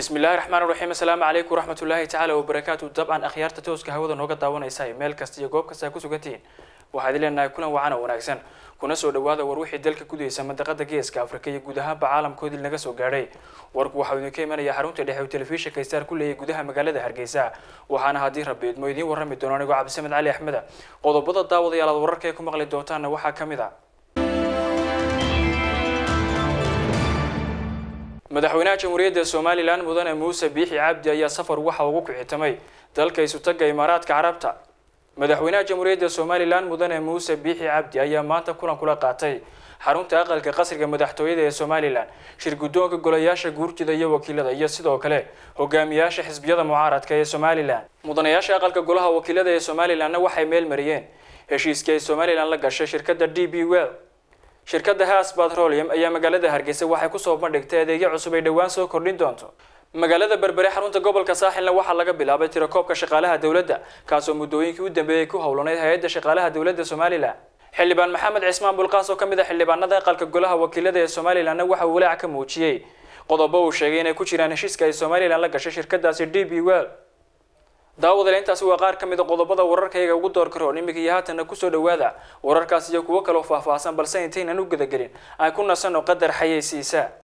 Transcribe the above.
bismi illaahi raxmaan raxiim assalaamu calaykum waraxmatullaahi tacaala wabarakaatu dabcan akhyaarta tooska hawada nooga daawanaysa meel kasta iyo goob kasta ku sugantihiin waxaad leenahay kulan wacan oo wanaagsan kuna soo dhawaada war wixii dalka gudaysa mandaqada geeska afrika iyo guud ahaanba caalamkoodii naga soo gaadhay warku waxau idinka imanaya xarunta dhexe uu telefishinka star ku leeyahay gudaha magaalada hargeysa waxaana haddii rabbi idmo idiin warrami doono anigoo cabdisamed cali axmeda qodobada daawadayaal aad wararka ay ku maqli doontaanna waxaa ka mid a madaxweynaha jamhuuriyadda somalilan mudane muuse biixi cabdi ayaa safar waxa ugu kicitamay dalka isutaga imaaraadka carabta madaxweynaha jamhuuriyadda somalilan mudane muuse biixi cabdi ayaa maanta kulan kula qaatay xarunta aqalka qasriga madaxtooyada ee somalilan shir guddoonka golayaasha guurtida iyo wakiilada iyo sidoo kale hogaamiyaasha xisbiyada mucaaradka ee somalilan mudanayaasha aqalka golaha wakiilada ee somalilanna waxay meel mariyeen heshiiskii ay somalilan la gashay shirkadda d b well shirkadda haas batrolium ayaa magaalada hargeysa waxay kusoo bandhigtay adeegyo cusub ay dhowaan soo kordhin doonto magaalada berbere xarunta gobolka saaxilna waxaa laga bilaabay tirakoobka shaqaalaha dowladda kaasoo muddooyinkii u dambeeyay ku howlanayd hay-adda shaqaalaha dowladda somalilan xildhibaan maxamed cismaan bulqaas oo ka mid a xildhibaanada aqalka golaha wakiilada ee somalilanna waxa uu walaac ka muujiyey qodobo uu sheegay inay ku jiraan heshiiska ay somalilan la gashay shirkadaasi d b well daawadale intaasi waa qaar ka mid a qodobada wararkayga ugu door karoon iminka iyo haatanna kusoo dhawaada wararkaas iyo kuwo kaloo faahfaahsan balse intaynan u gudagelin aan ku nasanno qadar xayeysiisa